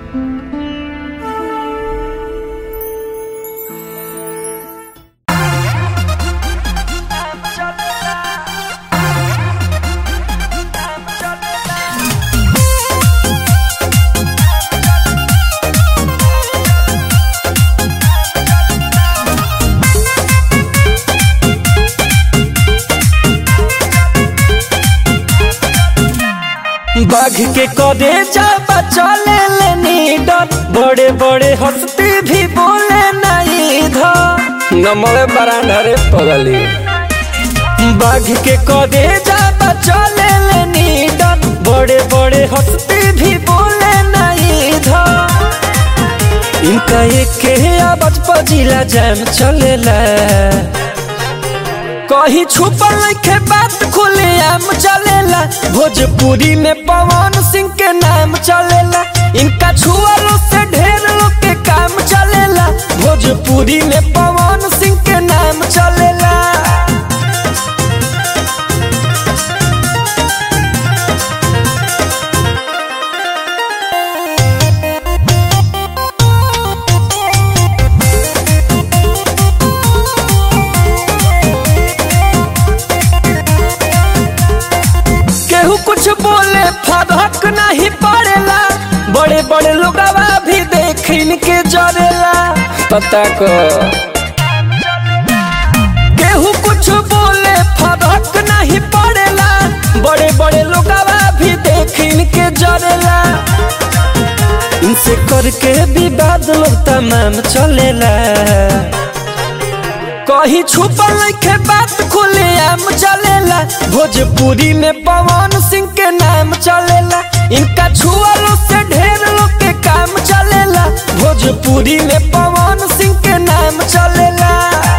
बाघ के कदे जाबा चले लेनी डर बड़े बड़े हस्ती भी बोले नहीं इधर नमले बरांडा रे पगली बाघ के कदे जाबा चले लेनी डर बड़े बड़े हस्ती भी बोले नहीं इधर इनका एक के आवाज पर जिला जैम चलेला कहीं छुपल लिखे बात खुले आम चलेला भोजपुरी में पवन सिंह के नाम चलेला इनका छुआलो से ढेर लोग के काम चलेला भोजपुरी में पवन सिंह के नाम चलेला केहू कुछ बोले फदक नहीं पड़ेला बड़े बड़े लोगवा भी देख इनके जरेला पता को केहू कुछ बोले फदक नहीं पड़ेला बड़े बड़े लोगवा भी देख इनके जरेला इनसे करके विवाद लोग तमाम चलेला कहीं छुपल लिखे बात खुले आम चलेला भोजपुरी में पवन सिंह के नाम चलेला इनका छुआलो से ढेर लोग के काम चलेला भोजपुरी में पवन सिंह के नाम चलेला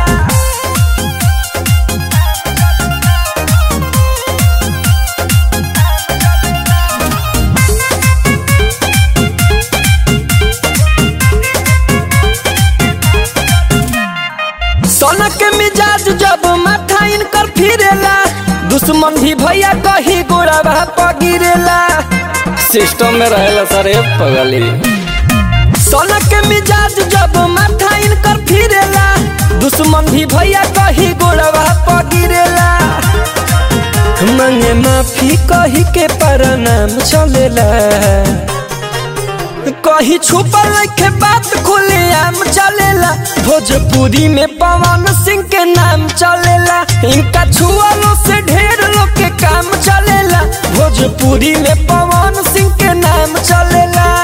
सोना के मिजाज जब माथा इनकर फिरेला दुश्मन भी भैया कही गोड़ा पगिरेला सिस्टम में रहेला सर पगली सोना के मिजाज जब माथा इनकर फिरेला दुश्मन भी भैया कही गोड़वा पगिरेला मांगे माफी कही के प्रणाम चलेला कही छुपल लिखे बात खुले आम चलेला भोजपुरी में पवन सिंह के नाम चलेला इनका छुआलो से ढेर लोग के काम चलेला भोजपुरी में पवन सिंह के नाम चलेला